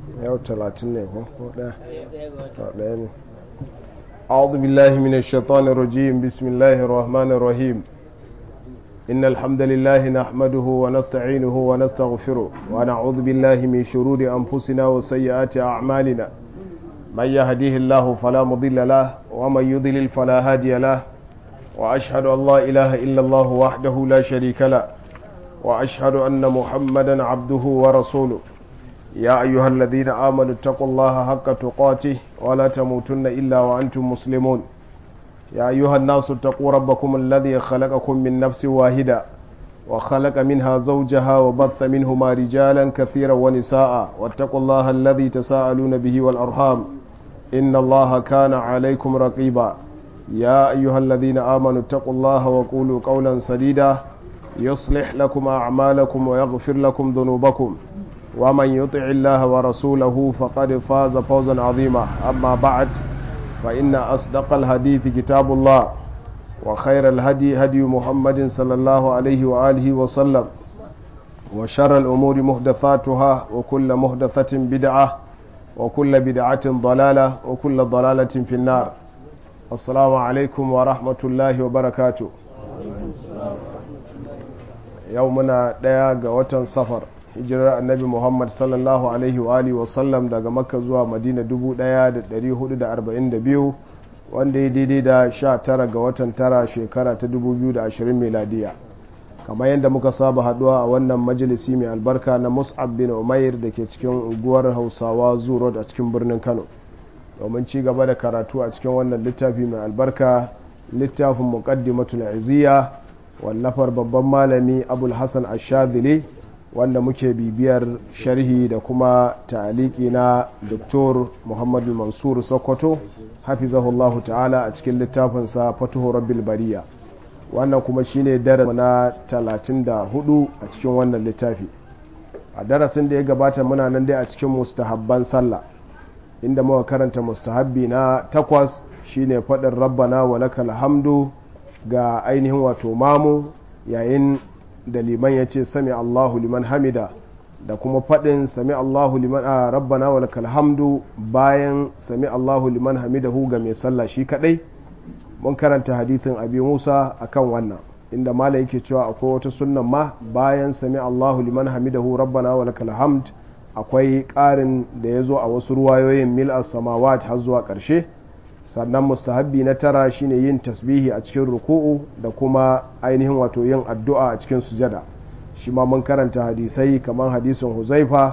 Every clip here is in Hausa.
yau talatin ne ko ɗaya ne أعوذ بالله من الشيطان الرجيم بسم الله الرحمن الرحيم إن الحمد لله نحمده ونستعينه ونستغفره ونعوذ بالله من شرور أنفسنا وسيئات أعمالنا من يهديه الله فلا مضل له ومن يضلل فلا هادي له وأشهد أن لا إله إلا الله وحده لا شريك له وأشهد أن محمدا عبده ورسوله يا أيها الذين آمنوا اتقوا الله حق تقاته ولا تموتن إلا وأنتم مسلمون يا أيها الناس اتقوا ربكم الذي خلقكم من نفس واحدة وخلق منها زوجها وبث منهما رجالا كثيرا ونساء واتقوا الله الذي تساءلون به والأرحام إن الله كان عليكم رقيبا يا أيها الذين آمنوا اتقوا الله وقولوا قولا سديدا يصلح لكم أعمالكم ويغفر لكم ذنوبكم ومن يطع الله ورسوله فقد فاز فوزا عظيما أما بعد فإن أصدق الحديث كتاب الله وخير الهدي هدي محمد صلى الله عليه وآله وسلم وشر الأمور محدثاتها وكل محدثة بدعة وكل بدعة ضلالة وكل ضلالة في النار السلام عليكم ورحمة الله وبركاته يومنا ديا وطن سفر hijirar annabi muhammad sallallahu alaihi wa alihi wasallam daga makka zuwa madina 1442 wanda ya daidai da 19 ga watan tara shekara ta 2020 meladiya kamar yadda muka saba haduwa a wannan majalisi mai albarka na mus'ab bin umair da ke cikin unguwar hausawa road a cikin birnin kano domin ci gaba da karatu a cikin wannan littafi mai albarka littafin muqaddimatul iziya wallafar babban malami abul hasan ashadili wanda muke bibiyar sharhi da kuma ta'aliki na Dr. Muhammadu Mansur Sokoto hafizahullahu ta'ala a cikin littafinsa Fatuhu Rabbil Bariya wannan kuma shine darasi na 34 a cikin wannan littafi a darasin da ya gabata muna nan dai a cikin mustahabban sallah inda muka karanta mustahabbi na takwas shine faɗin rabbana wa lakal hamdu ga ainihin wato mamu yayin da liman ya ce sami Allahu liman hamida da kuma faɗin sami Allahu liman a rabbana wa lakal hamdu bayan sami Allahu liman hamidahu ga mai sallah shi kadai mun karanta hadithin abi Musa akan wannan inda mala yake cewa akwai wata sunnan ma bayan sami Allahu liman hamidahu rabbana wa lakal hamd akwai ƙarin da ya zo a wasu ruwayoyin mil as-samawat har zuwa ƙarshe sannan mustahabbi na tara shine yin tasbihi a cikin ruku'u da kuma ainihin wato yin addu'a a cikin sujada shi ma mun karanta hadisai kamar hadisin huzaifa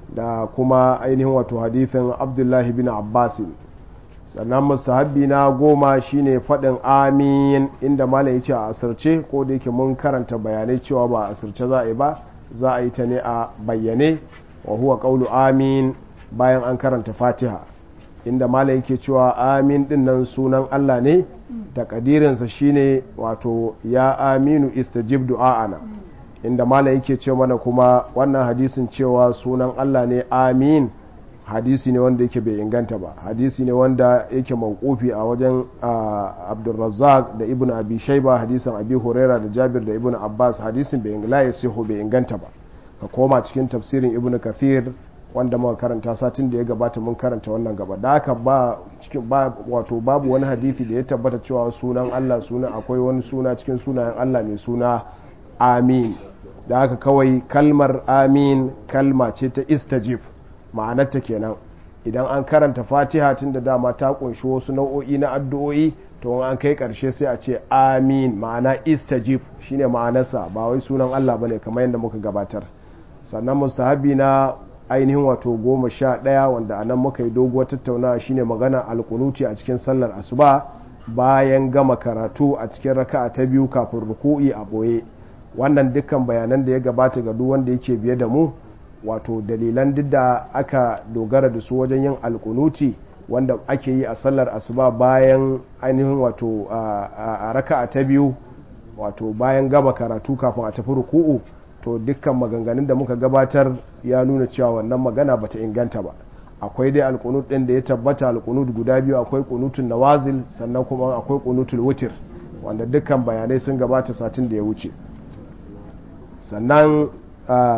da kuma ainihin wato hadisin abdullahi bin abbasin sannan mustahabbi na goma shine faɗin amin inda malam ya ce a asirce ko da yake mun karanta bayanai cewa ba a asirce za a yi ba za a yi ta ne a bayyane wa huwa qawlu amin bayan an karanta fatiha inda mala yake cewa amin din nan sunan Allah ne takadirinsa shine wato ya aminu istajib du'a'ana inda mala yake ce mana kuma wannan hadisin cewa sunan Allah ne amin hadisi ne wanda yake bai inganta ba hadisi ne wanda yake mawqufi a wajen Abdulrazzaq da Ibn Abi Shayba hadisin Abi Huraira da Jabir da Ibn Abbas hadisin bai ingla ya bai inganta ba ka koma cikin tafsirin Ibn Kathir wanda muka karanta satin da ya gabata mun karanta wannan gaba da haka ba cikin ba wato babu wani hadisi da ya tabbata cewa sunan Allah suna akwai wani suna cikin sunayen Allah mai suna amin da haka kawai kalmar amin kalma ce ta istajib ma'anarta kenan idan an karanta fatiha tun da dama ta kunshi wasu nau'o'i na addu'o'i to an kai karshe sai a ce amin ma'ana istajib shine ma'anarsa ba wai sunan Allah bane kamar yadda muka gabatar sannan mustahabi na ainihin wato goma sha ɗaya wanda a nan muka yi doguwar tattaunawa shine magana alkunuti a cikin sallar asuba bayan gama karatu a cikin raka'a ta biyu kafin ruku'i a ɓoye wannan dukkan bayanan da ya gabata ga duk wanda yake biye da mu wato dalilan duk da aka dogara da su wajen yin alkunuti wanda ake yi a sallar asuba bayan ainihin wato a raka'a ta biyu wato bayan gama karatu kafin a tafi ruku'u to dukkan maganganun da muka gabatar ya nuna cewa wannan magana bata inganta ba akwai dai alkunut ɗin da ya tabbata alkunut guda biyu akwai kunutun nawazil sannan kuma akwai kunutul wutir wanda dukkan bayanai sun gabata satin da ya wuce sannan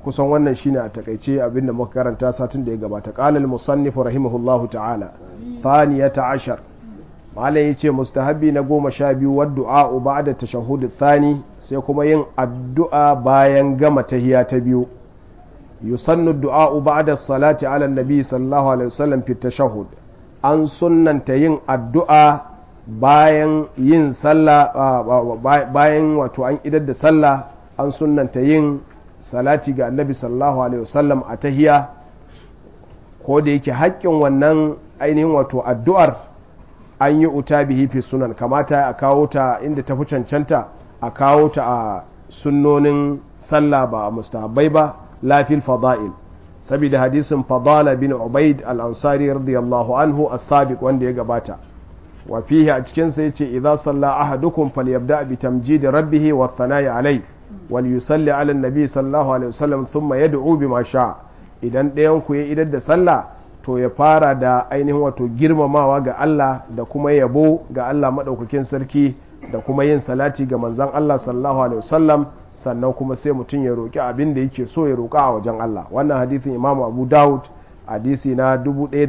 kusan wannan shine a takaice abinda muka karanta satin da ya gabata qala al-musannif rahimahullahu ta'ala thaniyata ashar malai yace mustahabi na goma sha biyu wa du'a ba'da tashahhud thani sai kuma yin addu'a bayan gama tahiya ta biyu yusannu du'a ba'da salati ala nabi sallallahu alaihi wasallam fi tashahhud an sunnanta yin addu'a bayan yin sallah bayan wato an idar da sallah an sunnanta yin salati ga annabi sallallahu alaihi wasallam a tahiya ko da yake haƙƙin wannan ainihin wato addu'ar an yi uta bihi fi sunan kamata a kawo ta inda ta fi cancanta a kawo ta a sunnonin sallah ba a mustahabbai ba lafil fada'il saboda hadisin fadala bin ubaid al-ansari radiyallahu anhu as-sabiq wanda ya gabata wa fihi a cikin sa yace idza salla ahadukum falyabda bi tamjid rabbih wa thana'i alai wal yusalli ala an-nabi sallallahu alaihi wasallam thumma yad'u bima sha idan ɗayan ku ya idar da sallah to ya fara da ainihin wato girmamawa ga Allah da kuma yabo ga Allah madaukakin sarki da kuma yin salati ga manzon Allah sallallahu alaihi wasallam sannan kuma sai mutum ya roƙi abin da yake so ya roƙa a wajen Allah wannan hadisin Imam Abu Dawud hadisi na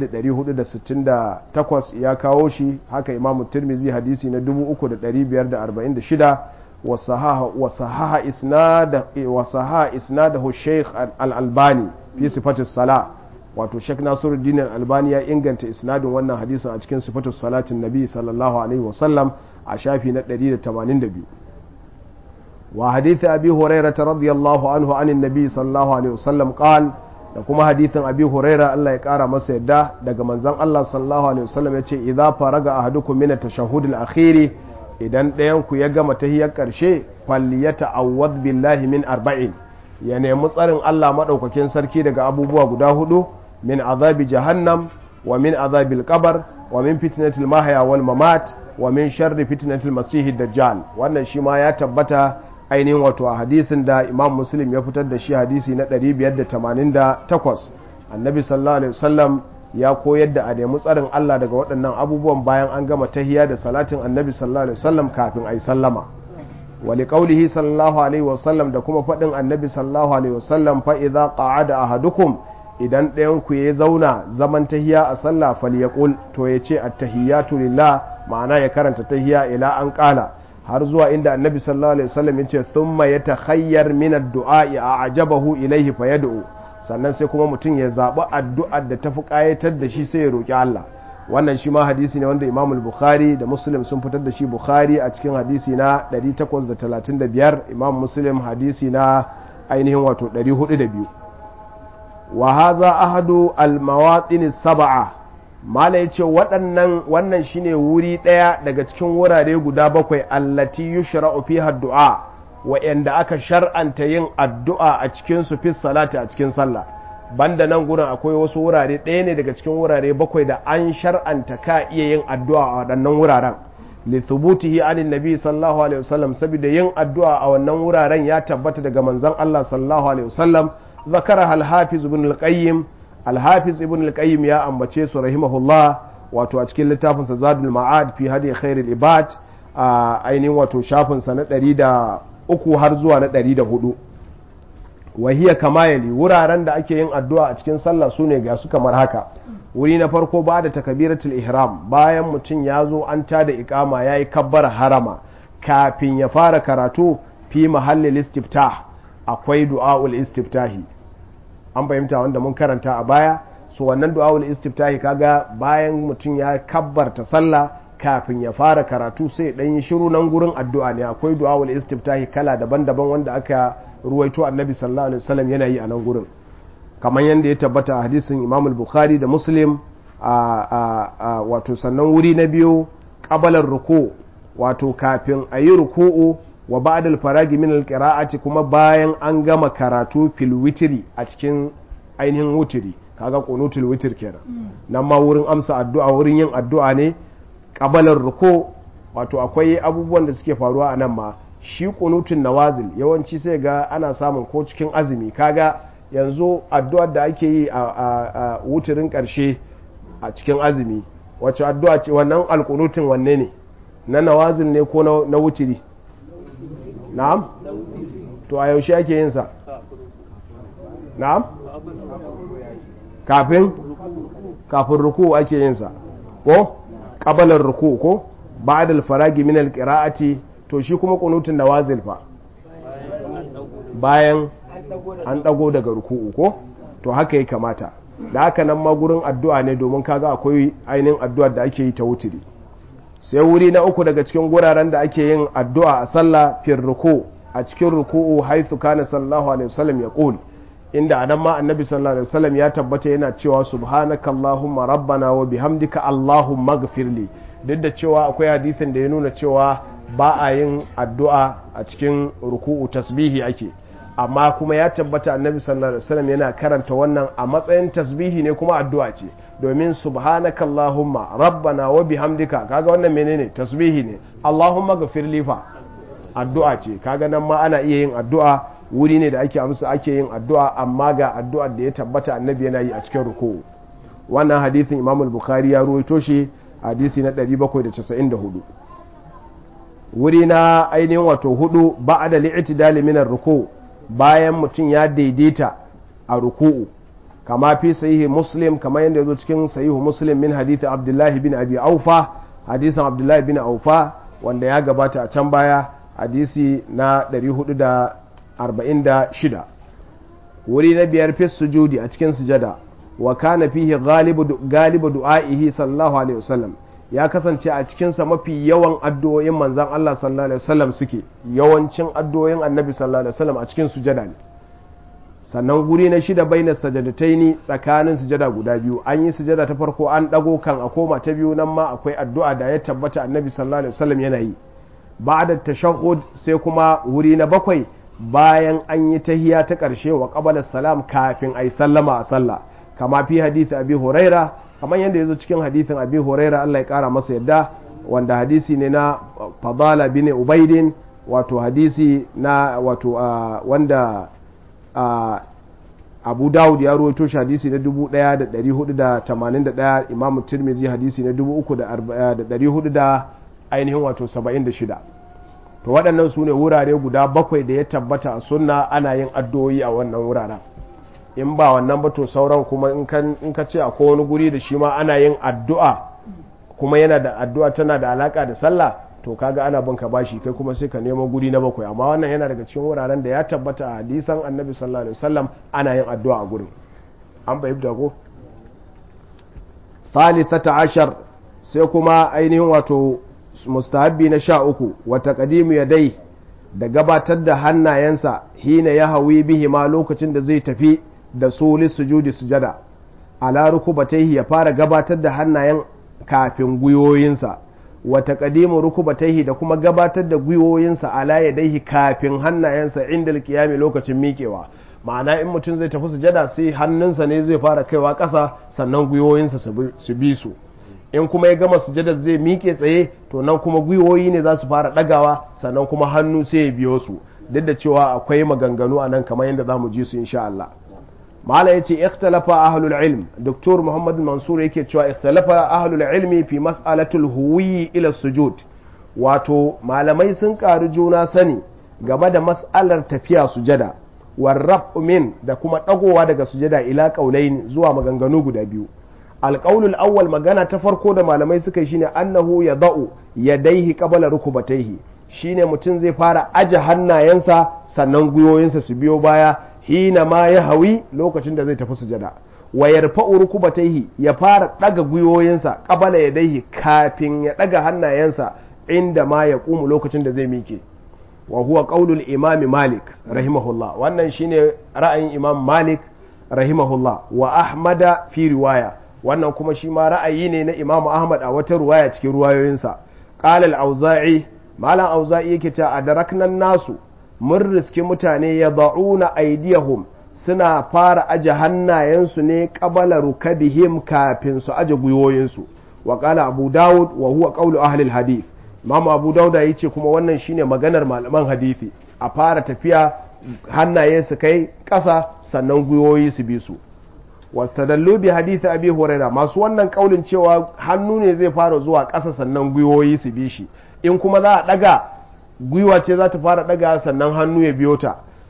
1468 ya kawo shi haka Imam Tirmidhi hadisi na 3546 wasahaha isnad wasahaha isnadahu Sheikh Al-Albani fi sifatis sala wato Sheikh Nasiruddin Al-Albani ya inganta isnadin wannan hadisin a cikin sifatus salatin Nabi sallallahu alaihi wasallam a shafi na 182 وحديث أبي هريرة رضي الله عنه عن النبي صلى الله عليه وسلم قال da kuma hadithin abi huraira Allah ya kara masa yadda daga manzon Allah sallallahu alaihi wasallam ya ce idza faraga ahadukum min at-tashahhud al-akhir idan ɗayan ku ya gama tahiyar karshe falyata'awwadh billahi min arba'in ya nemi tsarin Allah madaukakin sarki daga abubuwa guda hudu min azabi jahannam wa min azabil qabr wa min fitnatil mahya wal mamat wa min sharri fitnatil masihid dajjal wannan shi ma ya tabbata ainihin wato a hadisin da imam muslim ya fitar da shi hadisi na 588 annabi sallallahu alaihi wasallam ya koyar da a nemi tsarin Allah daga waɗannan abubuwan bayan an gama tahiya da salatin annabi sallallahu alaihi wasallam kafin a yi sallama wali qaulihi sallallahu alaihi wasallam da kuma faɗin annabi sallallahu alaihi wasallam fa idza qa'ada ahadukum idan ɗayan ku ya zauna zaman tahiya a sallah falyaqul to ya ce at-tahiyatu lillah ma'ana ya karanta tahiya ila an qala har zuwa inda annabi sallallahu alaihi wasallam yace thumma yatakhayyar min ad-du'a a'jabahu ilayhi fayad'u sannan sai kuma mutum ya zaɓi addu'ar da tafi ƙayatar da shi sai ya roƙi Allah wannan shi ma hadisi ne wanda Imam Bukhari da Muslim sun fitar da shi Bukhari a cikin hadisi na 835 Imam Muslim hadisi na ainihin wato 402 wa hadha ahadu al-mawatin sab'a mala yace waɗannan wannan shine wuri ɗaya daga cikin wurare guda bakwai allati yushra'u fiha du'a wa'anda aka shar'anta yin addu'a a cikin su fi salati a cikin sallah banda nan gurin akwai wasu wurare ɗaya ne daga cikin wurare bakwai da an shar'anta ka iya yin addu'a a waɗannan wuraren li thubutihi anin nabi sallallahu alaihi wasallam saboda yin addu'a a wannan wuraren ya tabbata daga manzon Allah sallallahu alaihi wasallam zakara al-hafiz ibn al-qayyim al-hafiz ibn al-qayyim ya ambace su rahimahullah wato a cikin littafin sa zadul ma'ad fi hadi khairil ibad a ainihin wato shafin sa na 103 har zuwa na 104 wahiya kamayali wuraren da ake yin addu'a a cikin sallah sune ga su kamar haka wuri na farko ba da takabiratul ihram bayan mutum ya zo an tada ikama yayi kabbar harama kafin ya fara karatu fi mahallil istiftah akwai du'aul istiftahi an fahimta wanda mun karanta a baya so wannan du'aul istiftahi kaga bayan mutum ya kabbarta sallah kafin ya fara karatu sai dan yi shiru nan gurin addu'a ne akwai du'aul istiftahi kala daban-daban wanda aka ruwaito annabi sallallahu alaihi wasallam yana yi a nan gurin kamar yadda ya tabbata a hadisin imam al-bukhari da muslim a wato sannan wuri na biyu kabalar ruku wato kafin a yi ruku'u wa ba'dal faragi min al kuma bayan an gama karatu fil witri a cikin ainihin wutiri kaga qunutul witr kenan nan ma wurin amsa addu'a wurin yin addu'a ne kabalar ruku wato akwai abubuwan da suke faruwa a nan ma shi qunutun nawazil yawanci sai ga ana samun ko cikin azumi kaga yanzu addu'ar da ake yi a wutirin karshe a cikin azumi wacce addu'a ce wannan alqunutun wanne ne na nawazil ne ko na wutiri na'am to a yaushe ake yin sa na'am kafin kafin ruku ake yin sa ko qabalar ruku ko ba'da al-faragi min al-qira'ati to shi kuma qunutun nawazil fa bayan an dago daga ruku'u ko to haka ya kamata da haka nan ma gurin addu'a ne domin kaga akwai ainihin addu'ar da ake yi ta wutiri sai wuri na uku daga cikin guraren da ake yin addu'a a sallah fir ruku a cikin ruku'u haithu kana sallallahu alaihi wasallam ya qul inda anan ma annabi sallallahu alaihi wasallam ya tabbata yana cewa subhanaka allahumma rabbana wa bihamdika allahumma ighfirli duk da cewa akwai hadisin da ya nuna cewa ba a yin addu'a a cikin ruku'u tasbihi ake amma kuma ya tabbata annabi sallallahu alaihi wasallam yana karanta wannan a matsayin tasbihi ne kuma addu'a ce domin subhanaka allahumma rabbana wa bihamdika kaga wannan menene tasbihi ne allahumma ghafir fa addu'a ce kaga nan ma ana iya yin addu'a wuri ne da ake amsa ake yin addu'a amma ga addu'ar da ya tabbata annabi yana yi a cikin ruku'u wannan hadisin imam al-bukhari ya ruwaito shi hadisi na 794 wuri na ainihin wato hudu ba'da li'tidali min ar-ruku' bayan mutum ya daidaita a ruku'u kama fi sahihi muslim kama yadda zo cikin sahihu muslim min hadithi abdullahi bin abi aufa hadisan abdullahi bin aufa wanda ya gabata a can baya hadisi na 446 wuri na biyar fi sujudi a cikin sujada wa kana fihi galibu du'a'ihi sallallahu alaihi wasallam ya kasance a cikinsa mafi yawan addu'o'in manzan Allah sallallahu Alaihi wasallam suke yawancin addu'o'in annabi sallallahu Alaihi wasallam a cikin sujada ne sannan guri na shida bai na sajadataini tsakanin sujada guda biyu an yi sujada ta farko an ɗago kan a koma ta biyu nan ma akwai addu'a da ya tabbata annabi sallallahu Alaihi wasallam yana yi ba da tashahud sai kuma wuri na bakwai bayan an yi tahiya ta ƙarshe wa ƙabalar salam kafin a yi sallama a sallah kama fi hadisi abi huraira kamar yadda ya zo cikin hadithin abi huraira Allah ya kara masa yadda wanda hadisi ne na fadala bin ubaidin wato hadisi na wato wanda abu dawud ya ruwaito shi hadisi na 1481 imam tirmizi hadisi na 3400 da ainihin wato 76 to waɗannan su ne wurare guda bakwai da ya tabbata a sunna ana yin addu'o'i a wannan wuraren in ba wannan ba to sauran kuma in ka ce akwai wani guri da shi ma ana yin addu'a kuma yana da addu'a tana da alaka da sallah to kaga ana banka bashi kai kuma sai ka nemo guri na bakwai amma wannan yana daga cikin wuraren da ya tabbata a hadisan annabi sallallahu alaihi wasallam ana yin addu'a a gurin an bai ko thalithata ashar sai kuma ainihin wato mustahabbi na sha uku wata kadimu ya dai da gabatar da hannayensa hina ya hawi bihi ma lokacin da zai tafi da su sujudi sujada ala rukubataihi ya fara gabatar da hannayen kafin gwiwoyinsa wa taqdimu rukubataihi da kuma gabatar da gwiwoyinsa ala yadaihi kafin hannayensa inda alqiyami lokacin miƙewa ma'ana in mutum zai tafi sujada sai hannunsa ne zai fara kaiwa ƙasa sannan gwiwoyinsa su bi su in kuma ya gama sujada zai miƙe tsaye to nan kuma gwiwoyi ne za su fara ɗagawa sannan kuma hannu sai ya biyo su duk da cewa akwai maganganu a nan kamar yadda za mu ji su insha Allah mala yace ikhtalafa ahlul ilm doktor muhammad mansur yake cewa ikhtalafa ahlul ilmi fi mas'alatul huwi ila sujud wato malamai sun karu juna sani game da mas'alar tafiya sujada warrab min da kuma dagowa daga sujada ila qaulain zuwa maganganu guda biyu alqaulul awwal magana ta farko da malamai suka yi shine annahu yadau yadaihi qabla rukubataihi shine mutum zai fara aje hannayensa sannan gwiwoyinsa su biyo baya hina ma ya hawi lokacin da zai tafi sujada wa yarfa'u rukubataihi ya fara daga gwiwoyinsa qabala yadaihi kafin ya daga hannayensa inda ma ya kumu lokacin da zai mike wa huwa qaulul imami malik rahimahullah wannan shine ra'ayin imam malik rahimahullah wa ahmada fi riwaya wannan kuma shi ma ra'ayi ne na imam ahmad a wata ruwaya cikin ruwayoyinsa qala al-auza'i malam auza'i yake cewa adaraknan nasu mun riski mutane ya da'una aidiyahum suna fara aje hannayensu ne qabala rukabihim kafin su aje gwiwoyinsu wa qala abu daud wa huwa qawlu ahli al-hadith imam abu daud ya ce kuma wannan shine maganar malaman hadisi a fara tafiya hannaye su kai ƙasa sannan gwiwoyi su bi su wastadallu bi hadisi abi huraira masu wannan kaulin cewa hannu ne zai fara zuwa ƙasa sannan gwiwoyi su bi shi in kuma za a daga gwiwa ce za ta fara daga sannan hannu ya biyo ta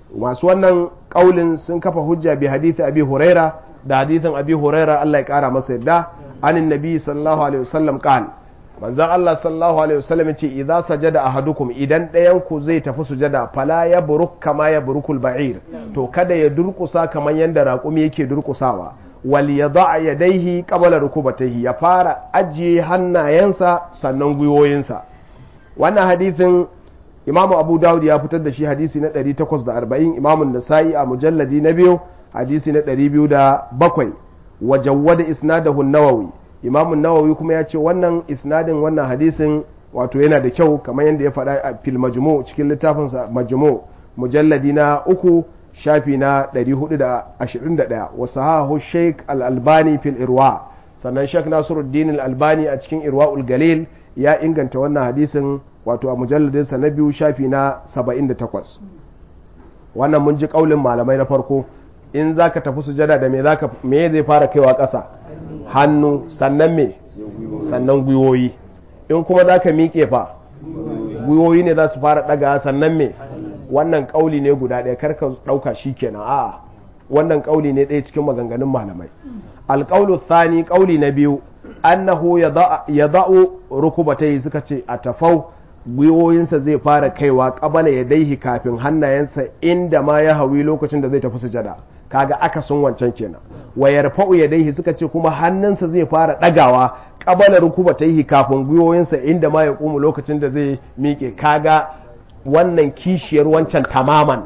masu wannan kaulin sun kafa hujja bi hadithi abi huraira da hadithin abi huraira Allah ya kara masa yadda anin nabi sallallahu alaihi wasallam qal manzon Allah sallallahu alaihi wasallam ce idza sajada ahadukum idan ɗayan ku zai tafi sujada fala ya buruk kama ya burukul ba'ir to kada ya durkusa kamar yanda raƙumi yake durkusawa wal yada yadaihi qabla rukubatayhi ya fara ajiye hannayensa sannan gwiwoyinsa wannan hadithin imamu abu dawud ya fitar da shi hadisi na 840 imamu nasa'i a mujalladi na biyu hadisi na 207 wa jawwada isnadahu nawawi imamu nawawi kuma ya ce wannan isnadin wannan hadisin wato yana da kyau kamar yadda ya faɗa a fil majmu cikin littafinsa majmu mujalladi na uku shafi na 421 wa sahahu sheikh al-albani fil irwa sannan sheikh nasiruddin al-albani a cikin irwa galil ya inganta wannan hadisin wato a mujalladinsa na biyu shafi na 78 wannan mun ji kaulin malamai na farko in za ka tafi sujada da me zaka me zai fara kaiwa ƙasa hannu sannan me sannan gwiwoyi in kuma za ka miƙe fa gwiwoyi ne za su fara ɗaga sannan me wannan kauli ne guda ɗaya karka ɗauka shi kenan a wannan kauli ne ɗaya cikin maganganun malamai alƙaulu thani kauli na biyu annahu ya za'u rukubatai suka ce a tafau gwiwoyinsa zai fara kaiwa ƙabala ya daihi kafin hannayensa inda ma ya hawi lokacin da zai tafi sujada kaga akasin wancan kenan wa yarfa'u ya daihi suka ce kuma hannunsa zai fara ɗagawa ƙabala rukubatai kafin gwiwoyinsa inda ma ya ƙumu lokacin da zai miƙe kaga wannan kishiyar wancan tamaman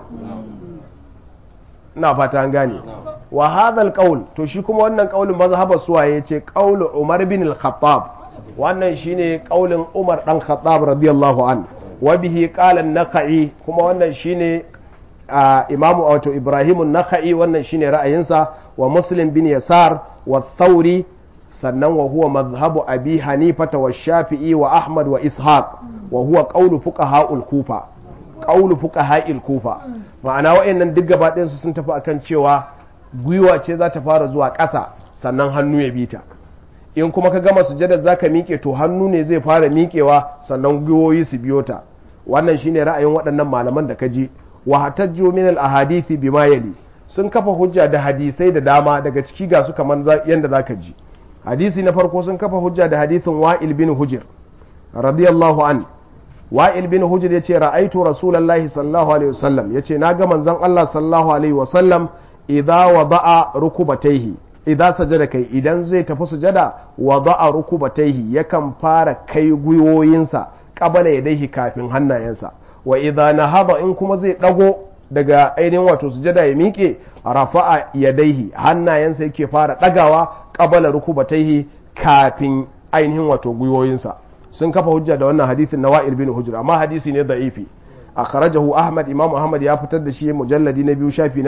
ina fata an gane wa hadha qaul to shi kuma wannan qaulin mazhabar suwa yace qaul Umar bin al-Khattab wannan shine qaulin Umar dan Khattab radiyallahu an wa bihi qala an-Nakhai kuma wannan shine Imam wato Ibrahim an-Nakhai wannan shine ra'ayinsa wa Muslim bin Yasar wa Thawri sannan wa huwa madhhabu Abi Hanifa wa Shafi'i wa Ahmad wa Ishaq wa huwa qaulu fuqaha'ul Kufa qaulu fuqaha'il Kufa ma'ana wa'annan duk gaba ɗayan su sun tafi akan cewa gwiwa ce za ta fara zuwa ƙasa sannan hannu ya bi ta in kuma ka gama sujadar za ka miƙe to hannu ne zai fara miƙewa sannan gwiwoyi su biyo ta wannan shine ra'ayin waɗannan malaman da ka ji wa hatajju min al ahadithi bima yali sun kafa hujja da hadisai da dama daga ciki ga su kamar yanda zaka ji hadisi na farko sun kafa hujja da hadisin wa'il bin hujr radiyallahu an wa'il bin hujr yace ra'aitu rasulullahi sallallahu alaihi wasallam yace na ga manzon Allah sallallahu alaihi wasallam idza wada'a rukubataihi idza sajada kai idan zai tafi sujada wada'a rukubataihi yakan fara kai gwiwoyinsa qabala yadayhi kafin hannayensa wa idza nahaba in kuma zai dago daga ainihin wato sujada ya miƙe rafa'a yadaihi hannayensa yake fara dagawa qabala rukubataihi kafin ainihin wato gwiwoyinsa sun kafa hujja da wannan hadisin na wa'il bin hujra amma hadisi ne da'ifi akhrajahu ahmad imam ahmad ya fitar da shi mujalladi na biyu shafi na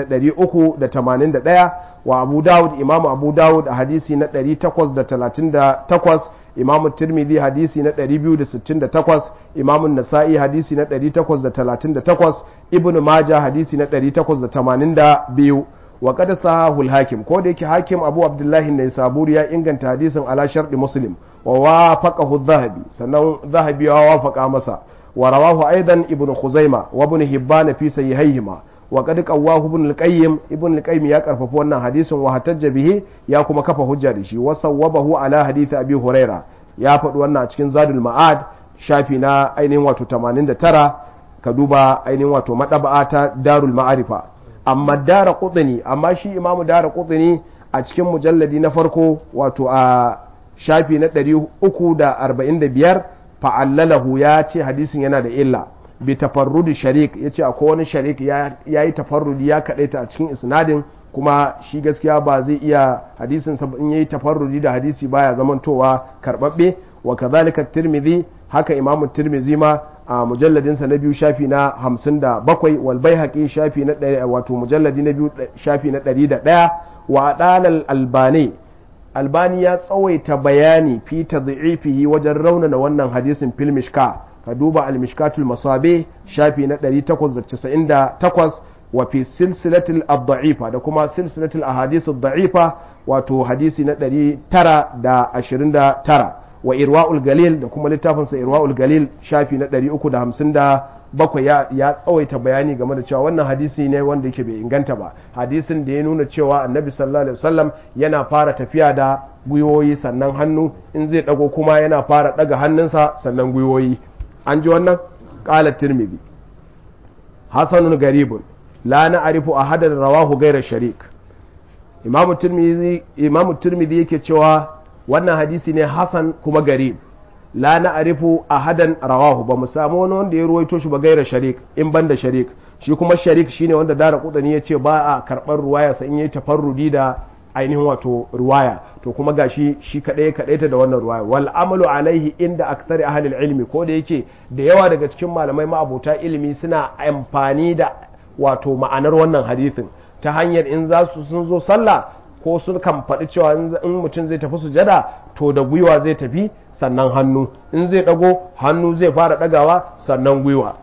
381 wa abu dawud imam abu dawud a hadisi na 838 imam tirmidhi hadisi na 268 imam nasa'i hadisi na 838 ibnu majah hadisi na 882 wa qad sahahu al-hakim ko da yake hakim abu abdullahi ne saburi ya inganta hadisin ala sharɗi muslim wa wafaqahu adh-dhahabi sannan dhahabi ya wafaqa masa ورواه أيضا ابن خزيمة وابن هبان في سيهيهما وقد قواه ابن القيم ابن القيم يا كرفف wannan hadisin wa hatajja bihi ya kuma kafa hujja da shi wasawwabahu ala hadith abi huraira ya faɗi wannan a cikin zadul ma'ad shafi na ainihin wato 89 ka duba ainihin wato madaba'a ta darul ma'arifa amma dara qutni amma shi imamu dara qutni a cikin mujalladi na farko wato a shafi na 345 fa'allalahu ya ce hadisin yana da illa bi tafarrudi sharik ya ce akwai wani sharik ya yi tafarrudi ya kaɗaita a cikin isnadin kuma shi gaskiya ba zai iya hadisin in yayi tafarrudi da hadisi baya zamantowa karɓaɓɓe wa kazalika tirmidhi haka imamu tirmidhi ma a mujalladinsa na biyu shafi na hamsin da bakwai wal baihaqi shafi na ɗaya wato mujalladi na biyu shafi na ɗari da ɗaya wa ɗalal albani albani ya tsawaita bayani fi tadhi'ifihi wajen raunana wannan hadisin fil mishka ka duba al mishkatul masabe shafi na 898 wa fi silsilatil ad-da'ifa da kuma silsilatil ahadith ad-da'ifa wato hadisi na 929 wa irwa'ul galil da kuma littafinsa irwa'ul galil shafi na 357 ya, ya tsawaita bayani game da cewa wannan hadisi ne wanda yake bai inganta ba hadisin da ya nuna cewa annabi sallallahu alaihi wasallam yana fara tafiya da gwiwoyi sannan hannu in zai dago kuma yana fara daga hannunsa sannan gwiwoyi an ji wannan qala tirmidhi hasanun garibun la na'rifu ahadan rawahu ghayra sharik imamu tirmidhi imamu tirmidhi yake cewa wannan hadisi ne hasan kuma garib la na arifu ahadan rawahu ba mu samu wani wanda ya ruwaito shi ba gaira sharik in ban da sharik shi kuma sharik shine wanda dara kudani ya ce ba a karɓar ruwaya sa in yi tafarrudi da ainihin wato ruwaya to kuma gashi shi kadai kadai ta da wannan ruwaya wal amalu alaihi inda aktsari ahli ilmi ko da yake da yawa daga cikin malamai ma'abota ilimi suna amfani da wato ma'anar wannan hadisin ta hanyar in za su sun zo sallah ko sun kan faɗi cewa in mutum zai tafi sujada to da gwiwa zai tafi sannan hannu in zai ɗago hannu zai fara ɗagawa sannan gwiwa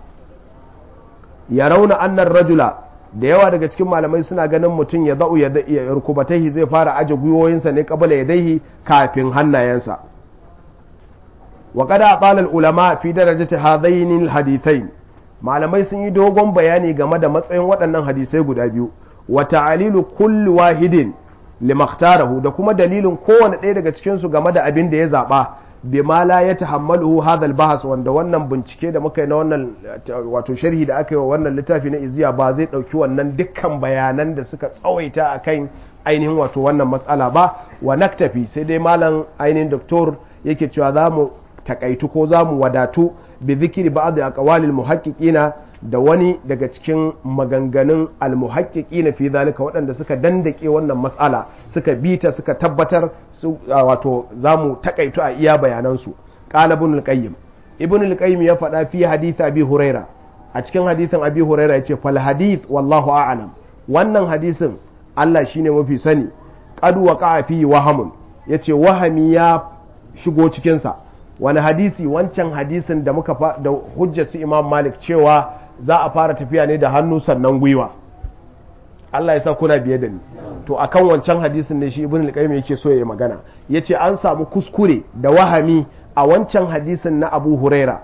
ya rauna annan rajula da yawa daga cikin malamai suna ganin mutum ya za'u ya rukubatai zai fara aje gwiwoyinsa ne kabala ya daihi kafin hannayensa wa kada a ulama fi darajati hadaini hadithai malamai sun yi dogon bayani game da matsayin waɗannan hadisai guda biyu wa ta'alilu kulli wahidin limaktarahu da kuma dalilin kowane ɗaya daga cikinsu game da abin da ya zaɓa bima la ya tahammaluhu hadal bahas wanda wannan bincike da muka yi na wannan wato sharhi da aka yi wa wannan littafi na iziya ba zai ɗauki wannan dukkan bayanan da suka tsawaita a kan ainihin wato wannan matsala ba wa naktafi sai dai malam ainihin doktor yake cewa za mu takaitu ko za mu wadatu bi zikiri ba'd aqwalil muhaqqiqina da wani daga cikin maganganun almuhaƙiƙi na fi zalika waɗanda suka dandake wannan matsala suka bita suka tabbatar su wato za mu taƙaitu a iya bayanansu ƙala ibn al-qayyim ibn al-qayyim ya faɗa fi hadith abi huraira a cikin hadithin abi huraira ya ce fal hadith wallahu a'lam wannan hadisin Allah shine mafi sani qad waqa'a fi wahamun yace wahami ya shigo cikin sa wani hadisi wancan hadisin da muka da hujjar su imam malik cewa za a fara tafiya ne da hannu sannan gwiwa Allah ya sa kuna biye da ni to akan wancan hadisin ne shi ibn al-qayyim yake so ya magana yace an samu kuskure da wahami a wancan hadisin na Abu Huraira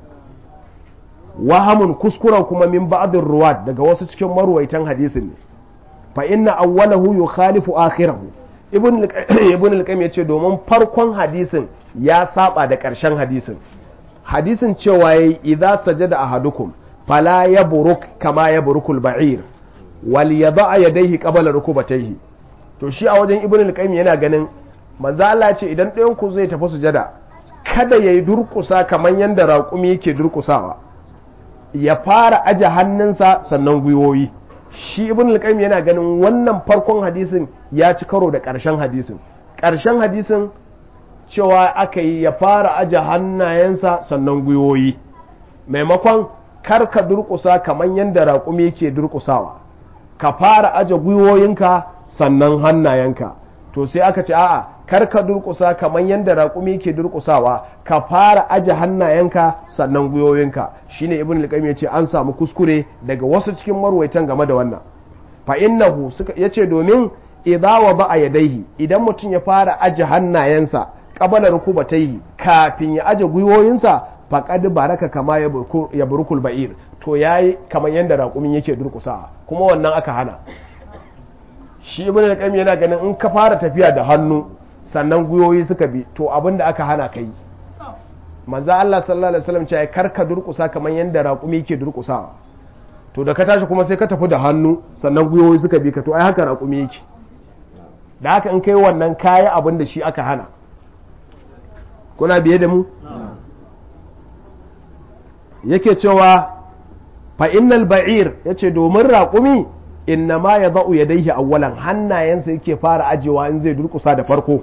wahamun kuskuren kuma min ba'dir ruwat daga wasu cikin marwaitan hadisin ne fa inna awwalahu yukhalifu akhirahu ibn ibn al-qayyim yace domin farkon hadisin ya saba da ƙarshen hadisin hadisin cewa yayi idza sajada ahadukum fala ya buruk kama ya burukul ba'ir wal yada'a yadayhi qabla rukubatayhi to shi a wajen ibnu al-qayyim yana ganin manzo Allah ce idan ɗayan ku zai tafi sujada kada yayi durƙusa kaman yanda raƙumi yake durƙusawa ya fara aje hannunsa sannan gwiwoyi shi ibnu al-qayyim yana ganin wannan farkon hadisin ya ci karo da ƙarshen hadisin ƙarshen hadisin cewa aka yi ya fara aje hannayensa sannan gwiwoyi maimakon kar ka durƙusa kamar yadda raƙumi yake durƙusawa ka fara aje gwiwoyinka sannan hannayenka to sai aka ce a'a kar ka durƙusa kamar yadda raƙumi yake durƙusawa ka fara aje hannayenka sannan gwiwoyinka shine ibn al-qayyim yace an samu kuskure daga wasu cikin marwaitan game da wannan fa innahu suka yace domin idza wada'a yadayhi idan mutum ya fara aje hannayensa qabala rukubatayhi kafin ya aje gwiwoyinsa faƙad baraka kama ya burukul ba'ir to ya yi kamar yadda raƙumin yake durƙusawa kuma wannan aka hana shi ibn al yana ganin in ka fara tafiya da hannu sannan gwiwoyi suka bi to abin da aka hana ka yi manzo Allah sallallahu alaihi wasallam ce kar ka durƙusa kamar yadda raƙumi yake durƙusawa to da ka tashi kuma sai ka tafi da hannu sannan gwiwoyi suka bi ka to ai haka raƙumi yake da haka in kai wannan kayi abin da shi aka hana kuna biye da mu yake cewa fa innal ba'ir yace domin raƙumi inna ma ya za'u ya daihi awwalan hannayensa yake fara ajewa in zai durkusa da farko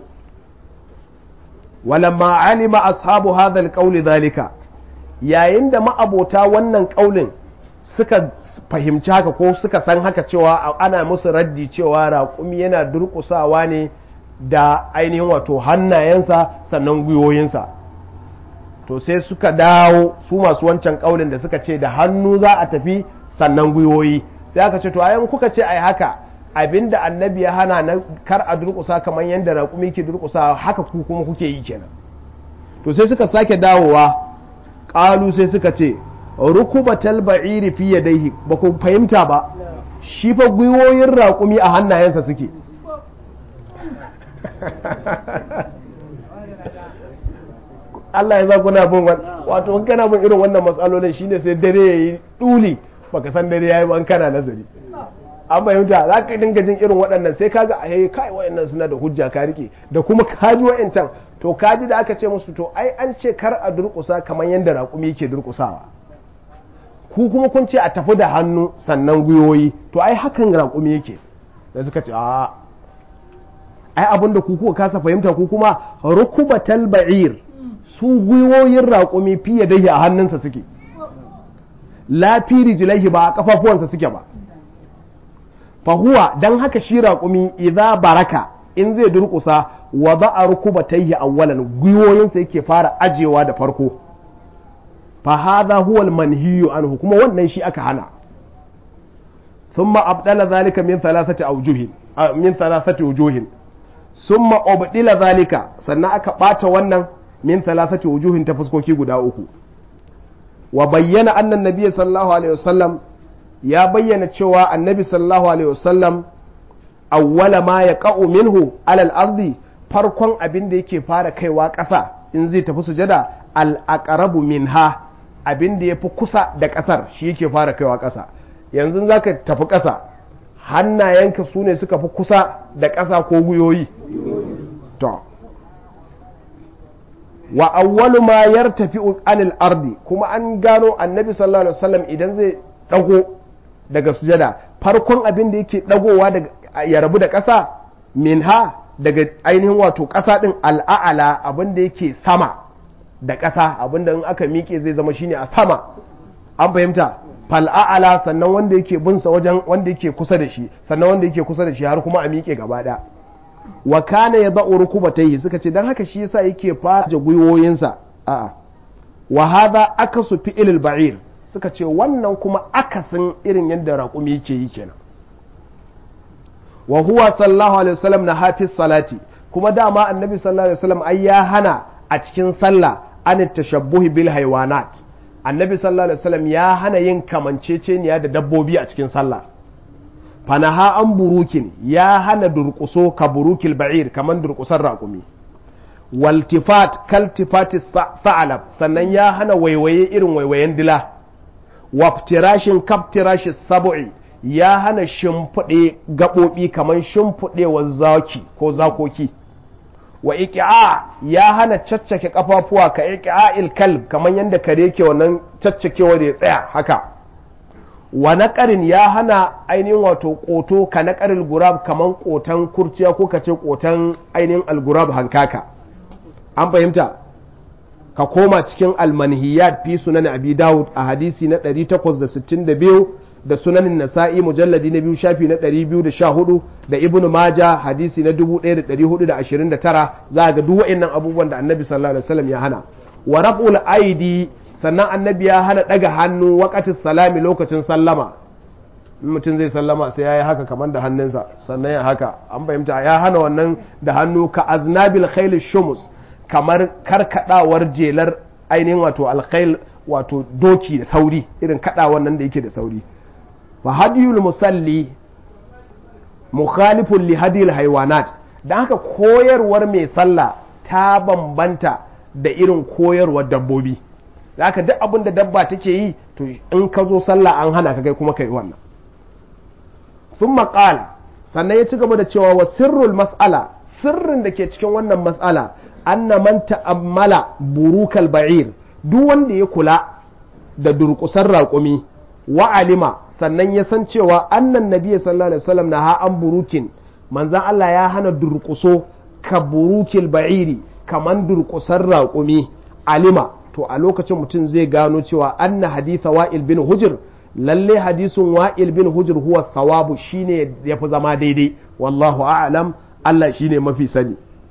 walamma alima ashabu hadha alqawli dhalika yayin da ma'abota wannan ƙaulin suka fahimci haka ko suka san haka cewa ana musu raddi cewa raƙumi yana durkusawa ne da ainihin wato hannayensa sannan gwiwoyinsa to sai suka dawo su masu wancan kaulin da suka ce da hannu za a tafi sannan gwiwoyi sai aka ce to ayan kuka ce ai haka abinda annabi ya hana na kar a durƙusa kamar yadda raƙumi ke durƙusa haka ku kuma kuke yi kenan to sai suka sake dawowa ƙalu sai suka ce rukubatal ba'iri fi yadayhi ba ku fahimta ba shi fa gwiwoyin raƙumi a hannayensa suke Allah ya za kuna bin wato in kana bin irin wannan matsalolin shine sai dare ya yi ɗuli baka san dare ya yi ban kana nazari an fahimta za ka dinga jin irin waɗannan sai kaga a yayi kai waɗannan suna da hujja ka rike da kuma kaji waɗancan to kaji da aka ce musu to ai an ce kar a durƙusa kamar yadda raƙumi yake durƙusawa ku kuma kun ce a tafi da hannu sannan gwiwoyi to ai hakan raƙumi yake da suka ce a ai abin da ku kuka kasa fahimta ku kuma rukubatal ba'ir su gwiwoyin raƙumi fiye da a hannunsa suke lafiri jilaihi ba a kafafuwansa suke ba fahuwa don haka shi raƙumi idza baraka in zai durƙusa wa za a rukubataihi awwalan gwiwoyinsa yake fara ajewa da farko fa hadha huwa al-manhiyu anhu kuma wannan shi aka hana thumma abdala zalika min thalathati awjuhin min thalathati wujuhin summa ubdila zalika sannan aka bata wannan min thalathati wujuhin ta fuskoki guda uku wa bayyana annan nabiy sallallahu alaihi wasallam ya bayyana cewa annabi sallallahu alaihi wasallam awwala ma yaqa'u minhu alal ardi farkon abin da yake fara kaiwa ƙasa in zai tafi sujada al aqrabu minha abin da yafi kusa da ƙasar shi yake fara kaiwa ƙasa yanzu zaka tafi ƙasa hannayenka su ne suka fi kusa da ƙasa ko guyoyi to wa awwalu ma yartafi anil ardi kuma an gano annabi sallallahu alaihi wasallam idan zai dago daga sujada farkon abin da yake dagowa daga ya rabu da ƙasa minha daga ainihin wato ƙasa din al'a'ala abin da yake sama da ƙasa abin da in aka miƙe zai zama shine a sama an fahimta fal'a'ala sannan wanda yake binsa wajen wanda yake kusa da shi sannan wanda yake kusa da shi har kuma a miƙe gaba ɗaya wa kana ya da'u rukubatayhi suka ce dan haka shi yasa yake fara gwiwoyinsa a'a wa hadha akasu fi'il ba'ir suka ce wannan kuma akasin irin yadda raƙumi yake yi kenan wa huwa sallallahu alaihi wasallam na hafiz salati kuma dama annabi sallallahu alaihi wasallam ai ya hana a cikin sallah an tashabbuhi bil haywanat annabi sallallahu alaihi wasallam ya hana yin kamanceceniya da dabbobi a cikin sallah fanaha an burukin ya hana durƙuso ka burukil ba'ir kamar durƙusar raƙumi waltifat kaltifati sa'alab sannan ya hana waiwaye irin waiwayen dila waftirashin kaftirashi sabu'i ya hana shimfiɗe gaɓoɓi kamar shimfiɗewar zaki ko zakoki wa iki'a ya hana caccake kafafuwa ka iki'a kalb kamar yadda kare ke wannan caccakewa da ya tsaya haka wa naƙarin ya hana ainihin wato ƙoto ka naƙarin gurab kamar ƙotan kurciya ko ka ce ƙotan ainihin algurab hankaka an fahimta ka koma cikin almanhiyat fi sunan abi dawud a hadisi na 862 da sunanin nasa'i mujalladi na biyu shafi na 214 da ibn maja hadisi na 1429 za ga duk wa'annan abubuwan da annabi sallallahu alaihi wasallam ya hana wa raf'ul aidi sannan annabi ya hana daga hannu wakatin salami lokacin sallama mutum zai sallama sai ya yi haka kamar da hannunsa sannan ya haka an fahimta ya hana wannan da hannu ka aznabil khayl shumus kamar karkadawar jelar ainihin wato alkhail wato doki da sauri irin kadawar nan da yake da sauri fa hadiyul musalli mukhalifun li hadiyil haywanat dan haka koyarwar mai sallah ta bambanta da irin koyarwar dabbobi haka duk abin da dabba take yi to in ka zo sallah an hana ka kai kuma kai wannan sun maƙala sannan ya ci gaba da cewa wa sirrul mas'ala sirrin da ke cikin wannan mas'ala anna man ta'ammala burukal ba'ir duk wanda ya kula da durƙusar raƙumi wa alima sannan ya san cewa annan nabiy sallallahu alaihi wasallam na ha an burukin manzan Allah ya hana durƙuso ka burukil ba'iri kaman durƙusar raƙumi alima to a lokacin mutum zai gano cewa anna haditha wa'il bin hujr lalle hadisin wa'il bin hujr huwa sawabu shine yafi zama daidai wallahu a'lam Allah shine mafi sani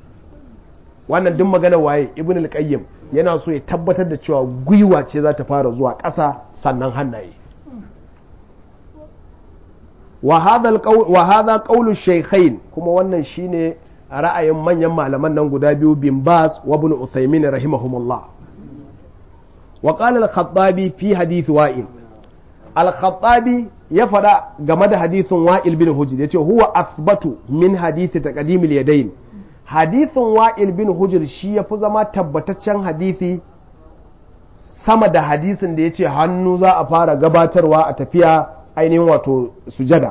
wannan duk magana waye ibn al-qayyim yana so ya tabbatar da cewa gwiwa ce za ta fara zuwa ƙasa sannan hannaye wa hadha qawlu shaykhain kuma wannan shine ra'ayin manyan malaman nan guda biyu bin bas wa ibn uthaymin rahimahumullah wa qala al-khattabi fi hadith wa'il al-khattabi ya fada game da hadithin wa'il bin hujr yace huwa asbatu min hadith taqdim al-yadayn hadithin wa'il bin hujr shi yafi zama tabbataccen hadisi sama da hadisin da yace hannu za a fara gabatarwa a tafiya ainihin wato sujada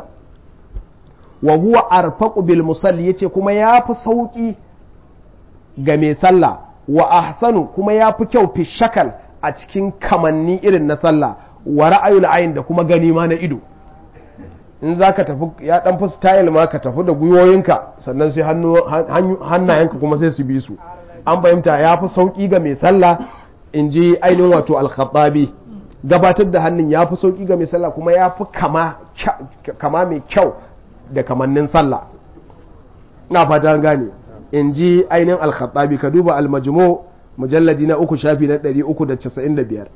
wa huwa arfaqu bil musalli yace kuma yafi sauki ga mai sallah wa ahsanu kuma yafi kyau fi shakal a cikin kamanni irin na sallah wa ra'ayul ayn da kuma gani ma na ido in za ka tafi ya dan fi style ma ka tafi da gwiwoyinka sannan sai hannayenka kuma sai su bi su an fahimta ya fi sauki ga mai sallah in ji ainihin wato al-khattabi gabatar da hannun ya fi sauki ga mai sallah kuma ya fi kama mai kyau da kamannin sallah na fata gane in ji ainihin al-khattabi ka duba al-majmu mujalladi na uku shafi na 395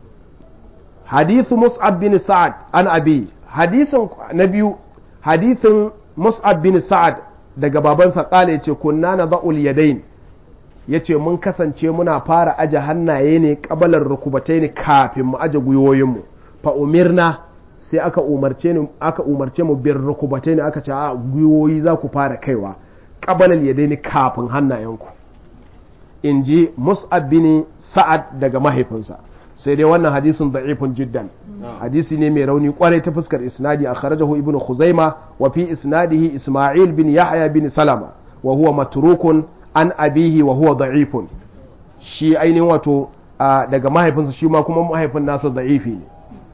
hadithu mus'ab bin sa'ad an abi hadisin na biyu hadisin mus'ab bin sa'ad daga babansa kala yace kunna na ba'ul yadain yace mun kasance muna fara aje hannaye ne kabalar rukubatai ne kafin mu aje gwiwoyinmu fa umirna sai aka umarce ni aka umarce mu bir rukubatai ne aka ce a gwiwoyi za ku fara kaiwa kabalar yadaini kafin hannayenku in ji mus'ab bin sa'ad daga mahaifinsa sai dai wannan hadisin da'ifun jiddan hadisi ne mai rauni kwarai ta fuskar isnadi a kharajahu ibnu khuzaima wa fi isnadihi isma'il bin yahya bin salama wa huwa matrukun an abihi wa huwa da'ifun shi ainihin wato daga mahaifinsa shi ma kuma mahaifin nasa da'ifi ne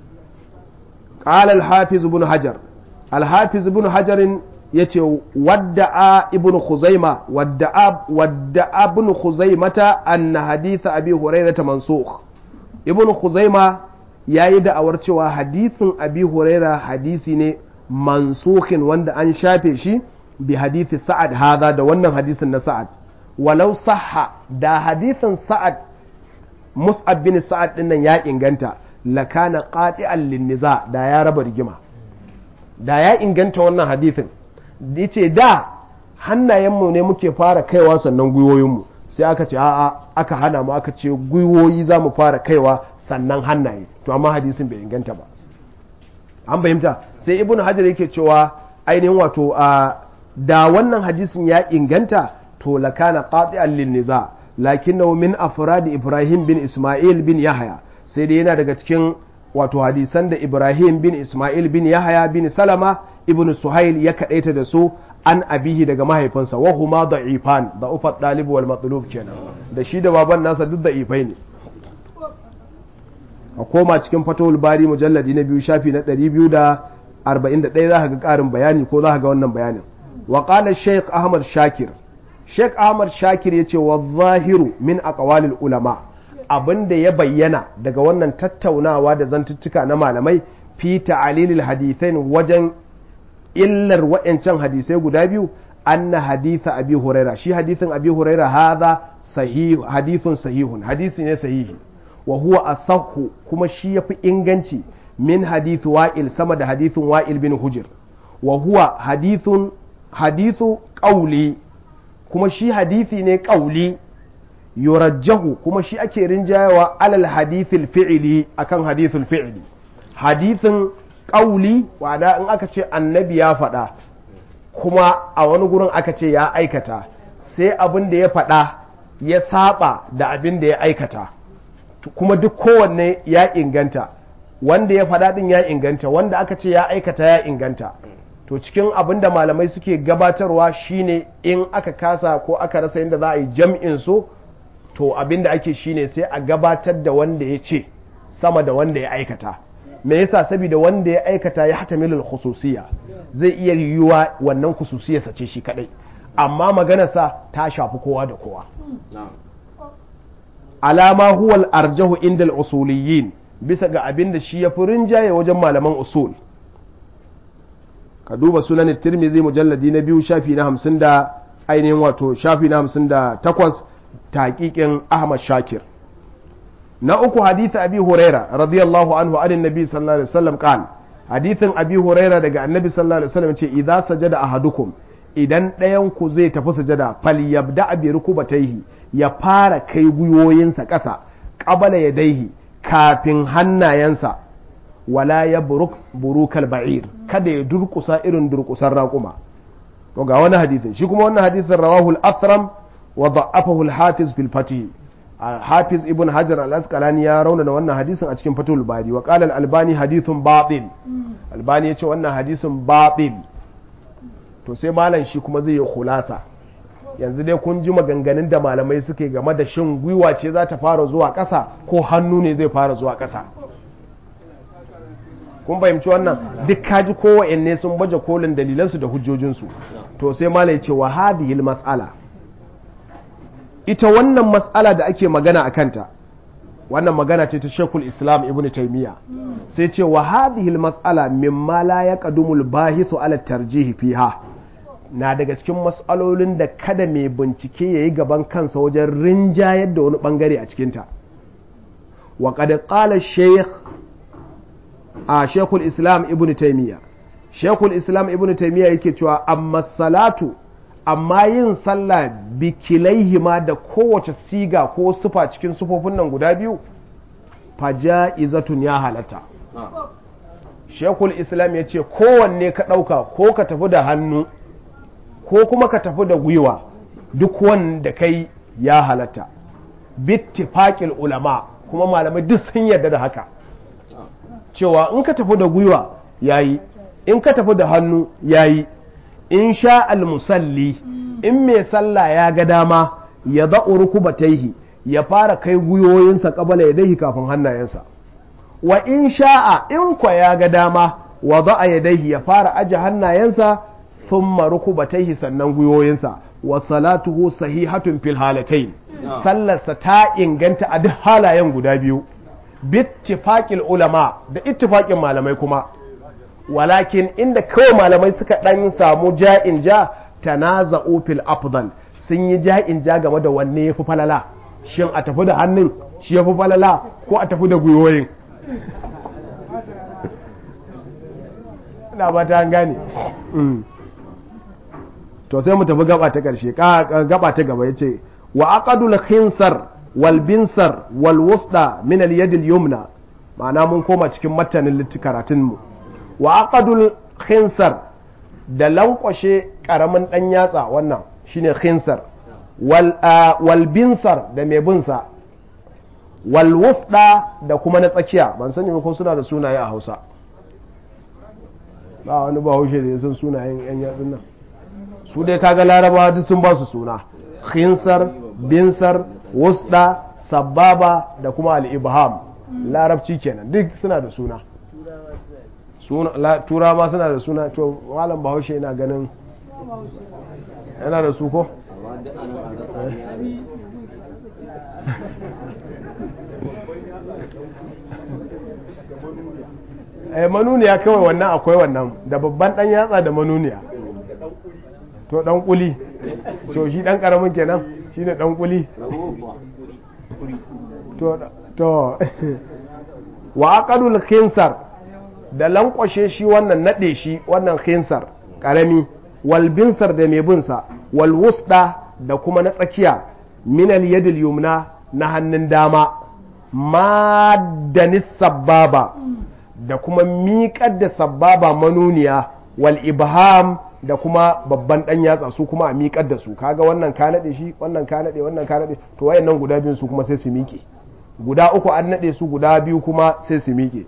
qala al-hafiz ibn hajar al-hafiz ibn hajar yace wadda'a ibn khuzaima wadda'a wadda'a ibn khuzaimata anna hadith abi hurairah mansukh ibn khuzaima ya yi da'awar cewa hadithin abi huraira hadisi ne mansukhin wanda an shafe shi bi hadithi sa'ad hada da wannan hadisin na sa'ad walau sahha da hadithin sa'ad mus'ab bin sa'ad din nan ya inganta lakana qati'an linniza da ya raba rigima da ya inganta wannan hadithin yace da hannayenmu ne muke fara kaiwa sannan gwiwoyinmu sai aka ce a'a aka hana mu aka ce gwiwoyi za mu fara kaiwa sannan hannaye to amma hadisin bai inganta ba an fahimta sai ibn hajar yake cewa ainihin wato a da wannan hadisin ya inganta to lakana qati'an lin niza lakinnahu min afradi ibrahim bin isma'il bin yahya sai dai yana daga cikin wato hadisan da ibrahim bin isma'il bin yahya bin salama ibn suhail ya kadaita da su an abihi daga mahaifinsa wa huma da'ifan da ufat dalib wal matlub kenan da shi da baban nasa duk da'ifai ne a koma cikin fatawul bari mujalladi na biyu shafi na 241 za ka ga karin bayani ko za ka ga wannan bayanin wa qala shaykh ahmad shakir shaykh ahmad shakir yace wa zahiru min aqwalil ulama abinda ya bayyana daga wannan tattaunawa da zantuttuka na malamai fi ta'alilil hadithain wajen illar wa'ancan hadisai guda biyu anna haditha abi huraira shi hadithin abi huraira hadha sahih hadithun sahihun hadisi ne sahihi wa huwa asahhu kuma shi yafi inganci min hadith wa'il sama da hadithin wa'il bin hujr wa huwa hadithun hadithu qawli kuma shi hadithi ne qawli yurajjahu kuma shi ake rinjayawa alal hadithil fi'li akan hadithul fi'li hadithin ƙauli wada in aka ce annabi ya faɗa kuma a wani gurin aka ce ya aikata sai abin da ya faɗa ya saba da abin da ya aikata kuma duk kowanne ya inganta wanda ya faɗa ɗin ya inganta wanda aka ce ya aikata ya inganta to cikin abin da malamai suke gabatarwa shine in aka kasa ko aka rasa yadda za a yi jam'in su to abin da ake shine sai a gabatar da wanda ya ce sama da wanda ya aikata me yasa saboda wanda ya aikata ya hatamilul khususiyya zai iya yiwuwa wannan khususiyarsa ce shi kadai amma maganarsa ta shafi kowa da kowa alama huwal arjahu indal usuliyin bisa ga abin da shi ya fi rinjaye wajen malaman usul ka duba sunan tirmidhi mujalladi na biyu shafi na hamsin da ainihin wato shafi na hamsin da takwas taƙiƙin ahmad shakir na uku hadith abi huraira radiyallahu anhu anin nabi sallallahu alaihi wasallam qal hadithin abi huraira daga annabi sallallahu alaihi wasallam ce idza sajada ahadukum idan ɗayan ku zai tafi sujada fal yabda bi rukubatayhi ya fara kai gwiwoyinsa ƙasa qabala yadaihi kafin hannayensa wala ya buruk burukal ba'ir kada ya durkusa irin durkusan raƙuma to ga wani hadisin shi kuma wannan hadisin rawahu al-athram wa da'afahu al-hafiz fil fatih hafiz ibn hajar al-asqalani ya raunana wannan hadisin a cikin fatul bari wa qala al-albani hadithun batil albani yace wannan hadisin batil to sai malam shi kuma zai yi khulasa yanzu dai kun ji maganganun da malamai suke game da shin gwiwa ce za ta fara zuwa ƙasa ko hannu ne zai fara zuwa ƙasa kun fahimci wannan duk kaji kowanne sun baje kolin dalilansu da hujjojinsu to sai malai ce wa hadhihi mas'ala ita wannan mas'ala da ake magana a kanta wannan magana ce ta shekul islam ibn taymiya sai ce wa hadhihi mas'ala mimma la yaqdumul bahithu ala tarjihi fiha na daga cikin mas'alolin da kada mai bincike yayi gaban kansa wajen rinjayar da wani bangare a cikinta wa qad qala shaykh a shekul islam ibn taimiyya shekul islam ibn taimiyya yake cewa amma salatu amma yin sallah bikilaihima da kowace siga ko sufa cikin sufofin nan guda biyu faja'izatun ya halatta shekul islam ya ce kowanne ka ɗauka ko ka tafi da hannu ko kuma ka tafi da gwiwa duk wanda kai ya halatta bittifaƙil ulama kuma malamai duk sun yarda da haka cewa in ka tafi da gwiwa yayi in ka tafi da hannu yayi in sha almusalli in mai sallah ya ga dama ya za'u rukubataihi ya fara kai gwiwoyinsa kabala ya dahi kafin hannayensa wa in sha'a in kwa ya ga dama wa za'a ya dahi ya fara aje hannayensa thumma rukubataihi sannan gwiwoyinsa wa salatuhu sahihatun fil halatayn sallarsa ta inganta a duk halayen guda biyu bittifaqil ulama da ittifaqin malamai kuma walakin inda kawai malamai suka dan samu ja'in ja tanaza'u fil afdal sun yi ja'in ja game da wanne yafi falala shin a tafi da hannun shi yafi falala ko a tafi da gwiwoyin ina ba ta gane to sai mu tafi gaba ta karshe gaba ta gaba yace wa aqadul khinsar walbinsar walwusda min al yumna ma'ana mun koma cikin matanin karatun mu wa aqadul khinsar da lankwashe karamin dan yatsa wannan shine khinsar wal walbinsar da mai binsa walwusda da kuma na tsakiya ban sani ko suna da sunaye a Hausa ba wani bahaushe da ya san sunayen yan yatsun nan su dai kaga larabawa duk sun ba su suna khinsar binsar wusda sababa da kuma al'ibham larabci kenan duk suna da suna tura ma suna da suna to malam bahaushe yana ganin yana da su ko eh manuniya kawai wannan akwai wannan da babban dan yatsa da manuniya to dan kuli so shi dan karamin kenan shine dan kuli to to wa aqadul khinsar da lankwashe shi wannan nade shi wannan khinsar karami wal binsar da mai binsa wal wusda da kuma na tsakiya min al yadil yumna na hannun dama madanis sababa da kuma miƙar da sababa manuniya wal ibham da kuma babban dan yatsa su kuma a miƙar da su kaga wannan ka nade shi wannan ka nade wannan ka nade to wayannan guda biyun su kuma sai su miƙe guda uku an nade su guda biyu kuma sai su miƙe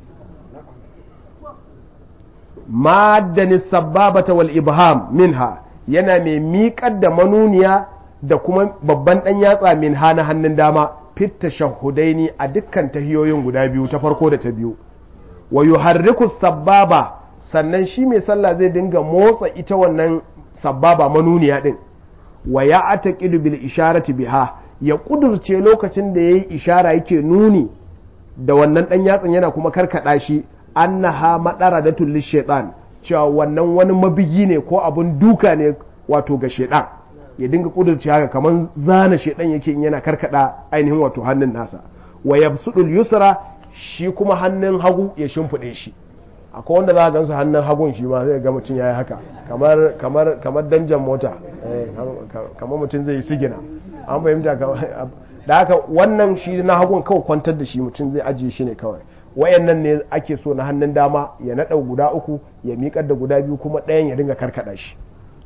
maddani sababata wal ibham minha yana mai miƙar da manuniya da kuma babban dan yatsa minha na hannun dama fit tashahudaini a dukkan tahiyoyin guda biyu ta farko da ta biyu wa yuharriku sababa sannan shi mai sallah zai dinga motsa ita wannan sababa manuniya din wa ya ataqidu bil isharati biha ya kudurce lokacin da yayi ishara yake nuni da wannan dan yatsan yana kuma karkada shi annaha madaratul lishaitan cewa wannan wani mabigi ne ko abun duka ne wato ga shaitan ya dinga kudurce haka kaman zana shaitan yake in yana karkada ainihin wato hannun nasa wa yabsudul yusra shi kuma hannun hagu ya shimfide shi akwai wanda za a gansu hannun hagun shi ma zai ga mutum ya yi haka kamar kamar kamar danjan mota kamar mutum zai yi sigina an fahimta da haka wannan shi na hagun kawai kwantar da shi mutum zai ajiye shi ne kawai wayannan ne ake so na hannun dama ya naɗa guda uku ya miƙar da guda biyu kuma ɗayan ya dinga karkaɗa shi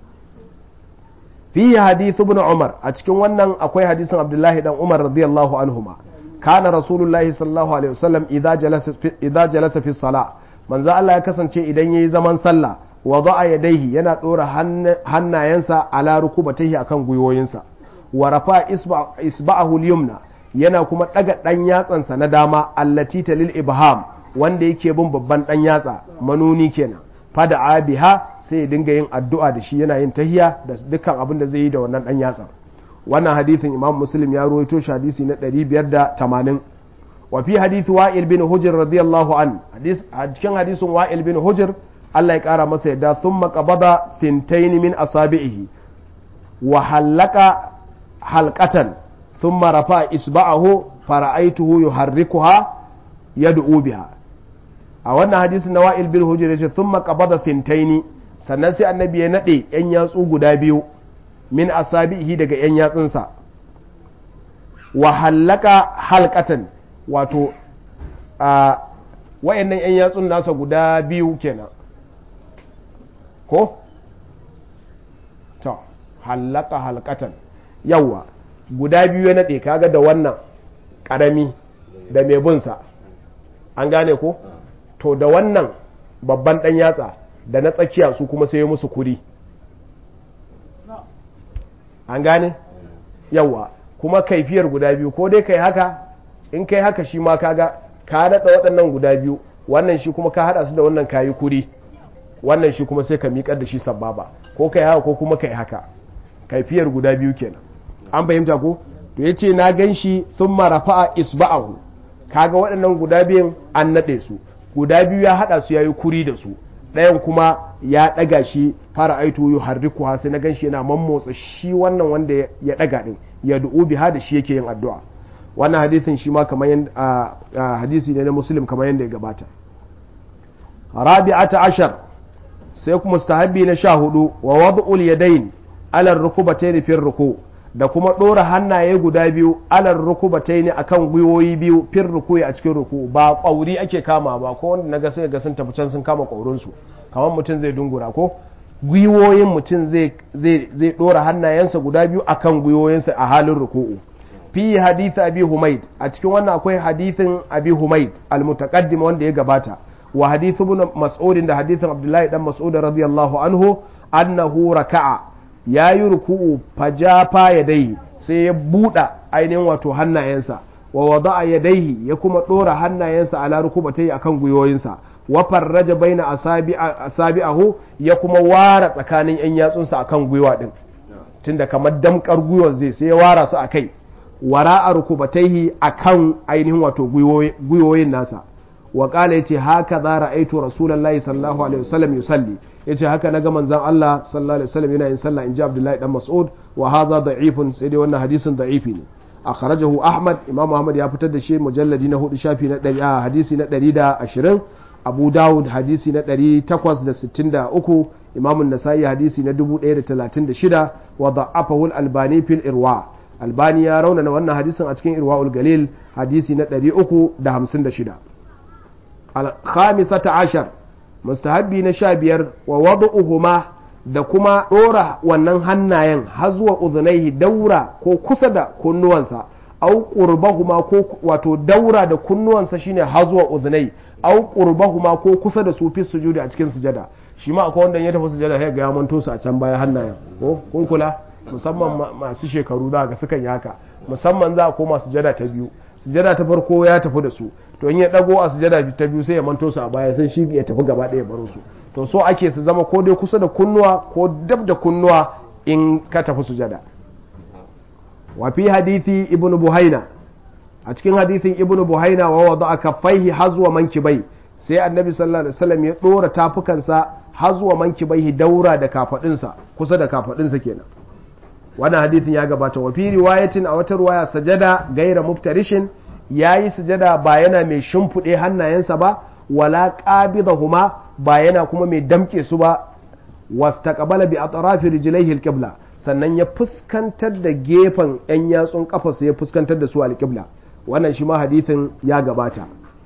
fi hadithu ibn umar a cikin wannan akwai hadisin abdullahi dan umar radiyallahu anhuma kana rasulullahi sallallahu alaihi wasallam idza jalasa idza jalasa fi salah manzo Allah ya kasance idan yayi zaman sallah wada'a yadayhi yana dora hannayensa ala rukubatayhi akan gwiwoyinsa wa rafa isba'ahu al-yumna yana kuma daga dan yatsansa na dama allati talil ibham wanda yake bin babban dan yatsa manuni kenan fada abiha sai ya dinga yin addu'a da shi yana yin tahiya da dukkan abin da zai yi da wannan dan yatsa wannan hadithin imam muslim ya ruwaito shi hadisi na 580 wa fi hadisi wa'il bin hujr radiyallahu an a cikin hadisin wa'il bin hujr Allah ya kara masa yadda thumma qabada thintayn min asabihi wa halaka halqatan thumma rafa isba'ahu fara'aituhu yuharrikuha yad'u biha a wannan hadisin na wa'il bin hujr yace thumma qabada thintayn sannan sai annabi ya nade yan yatsu guda biyu min asabihi daga yan yatsunsa wa halaka halqatan wato a wayannan yan yatsun nasa guda biyu kenan ko to halaka halkatan yawa guda biyu ya nade kaga da wannan karami da mai bunsa an gane ko to da wannan babban dan yatsa da na tsakiya su kuma sai musu kuri an gane yawa kuma kaifiyar guda biyu ko dai kai haka in kai haka shi ma kaga ka daɗa waɗannan guda biyu wannan shi kuma ka haɗa su da wannan kayi kuri wannan shi kuma sai ka miƙar da shi sababa ko kai haka ko kuma kai haka kaifiyar guda biyu kenan an fahimta ko to yace na gan shi sun marafa isba'ahu kaga waɗannan guda biyun an naɗe su guda biyu ya haɗa su yayi kuri da su ɗayan kuma ya ɗaga shi fara aitu yu harriku ha sai na gan shi yana mammotsa shi wannan wanda ya ɗaga ɗin ya du'u biha da shi yake yin addu'a wannan hadisin shi ma kamar yadda hadisi ne na muslim kamar yadda ya gabata rabi'ata ashar sai kuma mustahabbi na sha hudu wa wad'ul yadayn ala rukubatayn fi ruku da kuma dora hannaye guda biyu ala rukubatayn akan gwiwoyi biyu fi ruku a cikin ruku ba kwauri ake kama ba ko wanda naga sai ga sun tafi can sun kama kwaurin su kamar mutum zai dungura ko gwiwoyin mutum zai zai zai dora hannayensa guda biyu akan gwiwoyinsa a halin ruku'u fi hadith abi humaid a cikin wannan akwai hadithin abi humaid al-mutaqaddim wanda ya gabata wa hadith ibn mas'ud da hadithin abdullahi dan mas'ud radiyallahu anhu annahu raka'a yayi ruku'u fajafa yadayhi sai ya buɗa ainihin wato hannayensa wa wada'a yadayhi ya kuma dora hannayensa ala rukubatai akan gwiwoyinsa wa farraja baina asabi'ahu ya kuma wara tsakanin yan yatsunsa akan gwiwa din tunda kamar damkar gwiwar zai sai ya wara su akai wara a rukubataihi a kan ainihin wato gwiwoyin nasa wa kala ya ce haka za ra'aitu rasulallah sallallahu alaihi wasallam yusalli ya ce haka na ga manzan Allah sallallahu alaihi wasallam yana yin sallah in ji abdullahi dan mas'ud wa haza da'ifun sai dai wannan hadisin da'ifi ne a kharajahu ahmad imam ahmad ya fitar da shi mujalladi na hudu shafi na ɗari a hadisi na ɗari da ashirin abu dawud hadisi na ɗari takwas da sittin da uku imamun nasa'i hadisi na dubu ɗaya da talatin da shida wa da'afahu albani fil irwa albani ya raunana wannan hadisin a cikin irwa'ul galil hadisi na 356 al-khamisata ashar mustahabbi na sha biyar wa wadu'uhuma da kuma ɗora wannan hannayen har zuwa udhunaihi daura ko kusa da kunnuwansa au qurbahuma ko wato daura da kunnuwansa shine har zuwa udhunai au qurbahuma ko kusa da su fi sujudi a cikin sujada shi ma akwai wanda ya tafi sujada sai ga ya manto su a can baya hannayen ko kun kula musamman masu shekaru za ga sukan yi haka musamman za a koma sujada ta biyu sujada ta farko ya tafi da su to in ya dago a sujada ta biyu sai ya manto su a baya sai shi ya tafi gaba ɗaya baro su to so ake su zama ko dai kusa da kunnuwa ko dab da kunnuwa in ka tafi sujada wa fi hadithi ibnu buhaina a cikin hadithin ibnu buhaina wa wada kaffaihi hazwa mankibai sai annabi sallallahu alaihi wasallam ya dora tafukansa hazwa mankibai daura da kafadinsa kusa da kafadinsa kenan wannan hadithin ya gabata wa fi riwayatin a wata riwaya sajada gaira muftarishin yayi sujada ba yana mai shimfiɗe hannayensa ba wala qabidahuma ba yana kuma mai damke su ba wastaqbala bi atrafi rijlaihi alqibla sannan ya fuskantar da gefen yan yatsun kafarsa ya fuskantar da su alqibla wannan shi ma hadithin ya gabata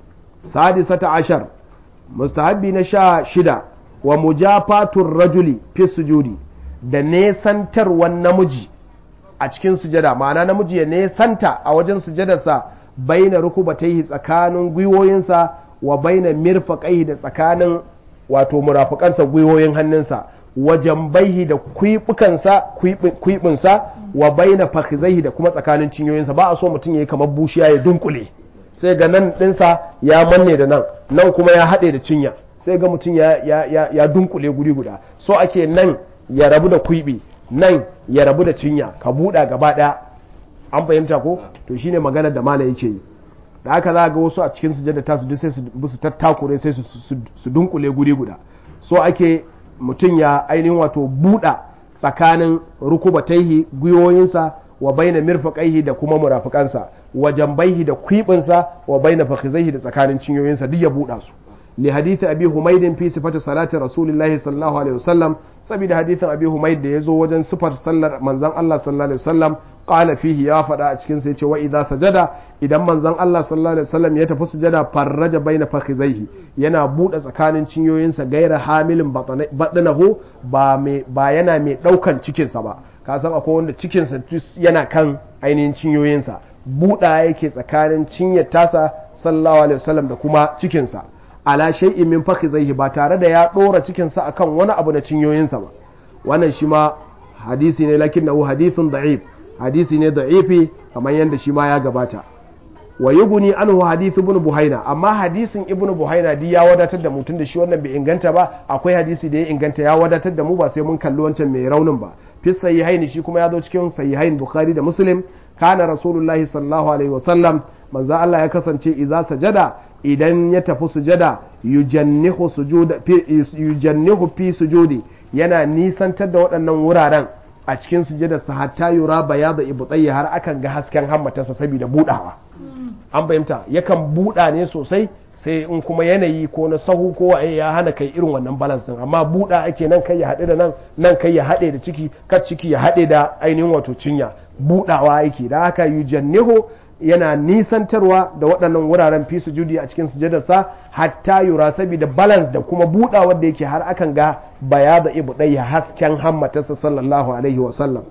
sadisata ashar mustahabbi na sha shida wa mujafatur rajuli fi sujudi da nesantarwan namiji a cikin sujada ma'ana namiji ya nesanta a wajen sujadarsa baina rukubataihi tsakanin gwiwoyinsa wa baina mirfaqaihi da tsakanin wato murafukansa gwiwoyin hannunsa wa jambaihi da kwibukansa kwibinsa wa baina fakhizaihi da kuma tsakanin cinyoyinsa ba a so mutum yayi kamar bushiya ya dunkule sai ga nan dinsa ya manne da nan nan kuma ya haɗe da cinya sai ga mutum ya, ya, ya, ya dunkule guri guda so ake nan ya rabu da kwibi nan ya rabu da cinya ka buɗa gaba ɗaya an fahimta ko to shine magana da mala yake yi da haka za ga wasu a cikin sujada ta su sai su tattakure sai su dunkule guri guda so ake mutum ya ainihin wato buɗa tsakanin rukubataihi gwiwoyinsa wa baina mirfaqaihi da kuma murafikansa wa jambaihi da kwibinsa wa baina fakhizaihi da tsakanin cinyoyinsa duk ya buɗa su li hadith abi humaydin fi sifati salati rasulillahi sallallahu alaihi wasallam saboda hadithin abi humayd da yazo wajen sifar sallar manzon Allah sallallahu alaihi wasallam qala fihi ya faɗa a cikin sa yace wa idza sajada idan manzon Allah sallallahu alaihi wasallam ya tafi sujada farraja baina fakhizaihi yana buɗe tsakanin cinyoyinsa gaira hamilin batnahu ba mai ba yana mai daukan cikin sa ba ka san akwai wanda cikin sa yana kan ainihin cinyoyinsa buɗa yake tsakanin cinyar tasa sallallahu alaihi wasallam da kuma cikin sa ala shay'in min fakhizaihi ba tare da ya dora cikin sa akan wani abu na cinyoyinsa ba wannan shi ma hadisi ne lakinnahu hadithun da'if hadisi ne da'ifi kamar yadda shi ma ya gabata wa yuguni anhu hadith ibn buhaina amma hadisin ibn buhaina di ya wadatar da mutum da shi wannan bai inganta ba akwai hadisi da ya inganta ya wadatar da mu ba sai mun kalli wancan mai raunin ba fi sahihaini shi kuma ya zo cikin sahihain bukhari da muslim kana rasulullahi sallallahu alaihi wasallam manzo Allah ya kasance idza sajada idan ya tafi sujada yujannihu sujuda yujannihu fi sujudi yana nisantar da waɗannan wuraren a cikin sujadarsa hatta yura bayada ibtayyi har akan ga hasken hammatarsa saboda budawa an fahimta yakan buda ne sosai sai in kuma yanayi ko na sahu ko waye ya hana kai irin wannan balance din amma buda ake nan kai ya haɗe da nan nan kai ya haɗe da ciki kar ciki ya haɗe da ainihin wato cinya budawa yake da haka yujannihu yana nisantarwa da waɗannan wuraren fi sujudi a cikin sujadarsa hatta yura saboda balance da kuma budawar da yake har akan ga bayada ibudai hasken hammatarsa sallallahu alaihi wa sallam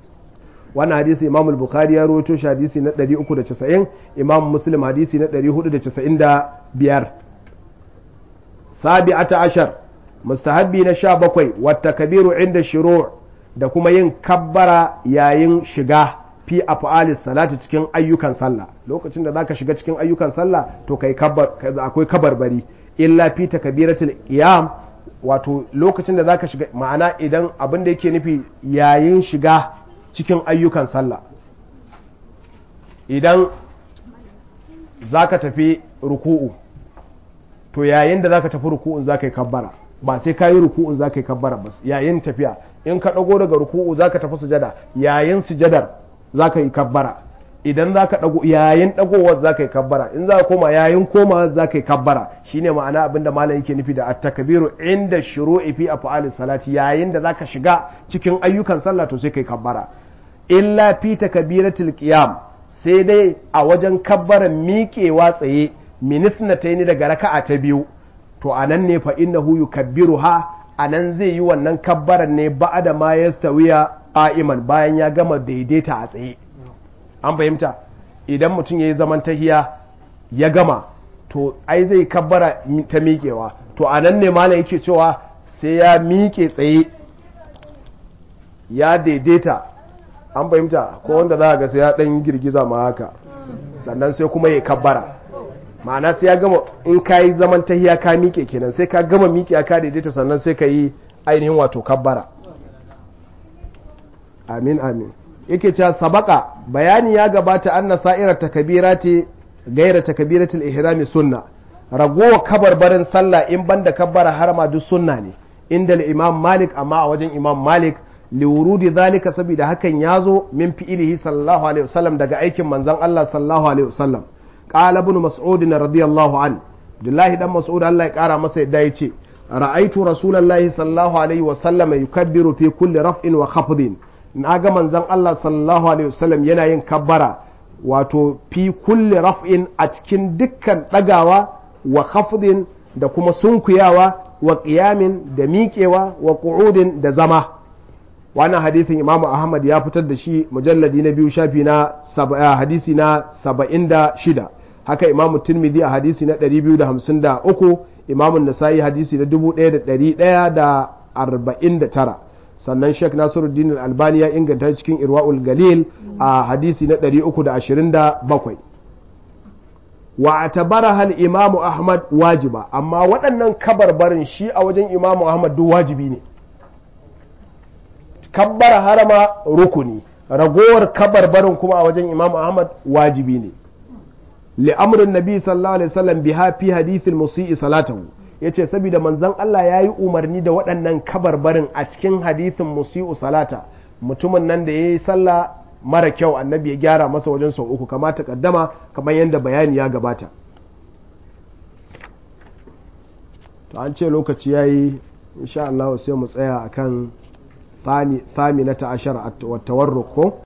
wannan hadisi imam al-bukhari ya rawaito shi hadisi na 390 imam muslim hadisi na 495 sabi'ata ashar mustahabbi na 17 wata kabiru inda shuru' da kuma yin kabbara yayin shiga fi af'alis salati cikin ayyukan sallah lokacin da zaka shiga cikin ayyukan sallah to kai kabbar akwai kabarbari illa fi takbiratul qiyam wato lokacin da zaka shiga ma'ana idan abin da yake nufi yayin shiga cikin ayyukan sallah idan zaka tafi ruku'u to yayin da zaka tafi ruku'un zaka yi kabbara ba sai ka yi ruku'un zaka yi kabbara ba yayin tafiya in ka dago daga ruku'u zaka tafi sujada yayin sujadar za ka yi kabbara idan za ka ɗago yayin ɗagowar za ka yi kabbara in za ka koma yayin koma za ka yi kabbara shine ma'ana abinda malam yake nufi da at-takbiru inda shuru'i fi af'ali salati yayin da za ka shiga cikin ayyukan sallah to sai ka yi kabbara illa fi takbiratul qiyam sai dai a wajen kabbaran miƙewa tsaye minisnataini daga raka'a ta biyu to anan ne fa innahu yukabbiruha anan zai yi wannan kabbaran ne ba'da ma yastawiya qa'iman bayan ya gama daidaita a tsaye an fahimta idan mutum ya yi zaman tahiya ya gama to ai zai kabbara ta miƙewa to a nan ne malam yake cewa sai ya miƙe tsaye ya daidaita an fahimta ko wanda za a ga sai ya ɗan girgiza ma haka sannan sai kuma ya kabbara ma'ana sai ya gama in ka yi zaman tahiya ka miƙe kenan sai ka gama miƙe ka daidaita sannan sai ka yi ainihin wato kabbara amin amin yake cewa sabaka bayani ya gabata anna sa'irar takabirati gaira takabiratul ihrami sunna ragowa kabarbarin sallah in banda kabbara harama duk sunna ne inda imam malik amma a wajen imam malik liwurudi zalika saboda hakan ya zo min fi'ilihi sallallahu alaihi wasallam daga aikin manzon Allah sallallahu alaihi wasallam qala ibn mas'ud radiyallahu an abdullahi dan mas'ud Allah ya kara masa yadda ya ce ra'aitu rasulullahi sallallahu alaihi wa sallam yukabbiru fi kulli raf'in wa khafdin na ga manzon Allah sallallahu alaihi wa sallam yana yin kabbara wato fi kulli raf'in a cikin dukkan dagawa wa khafdin da kuma sunkuyawa wa qiyamin da miƙewa wa qu'udin da zama wannan hadithin imamu ahmad ya fitar da shi mujalladi na biyu shafi na hadisi na saba'in da shida haka imamu tirmidhi a hadisi na ɗari biyu da hamsin da uku imamu nasa'i hadisi na dubu ɗaya da ɗari ɗaya da arba'in da tara sannan sheikh nasiruddin albani ya inganta cikin irwa'ul galil a hadisi na ɗari uku da ashirin da bakwai wa atabara hal imamu ahmad wajiba amma waɗannan kabarbarin shi a wajen imamu ahmad duk wajibi ne kabbara harama rukuni ragowar kabarbarin kuma a wajen imam ahmad wajibi ne li'amrin nabi sallallahu alaihi wasallam biha fi hadithin musi'i salatahu yace saboda manzon Allah yayi umarni da waɗannan kabarbarin a cikin hadithin musi'u salata mutumin nan da yayi sallah mara kyau annabi ya gyara masa wajen sau uku kamata kaddama kamar yadda bayani ya gabata to an ce lokaci yayi insha Allah sai mu tsaya akan ثامنة عشر والتورق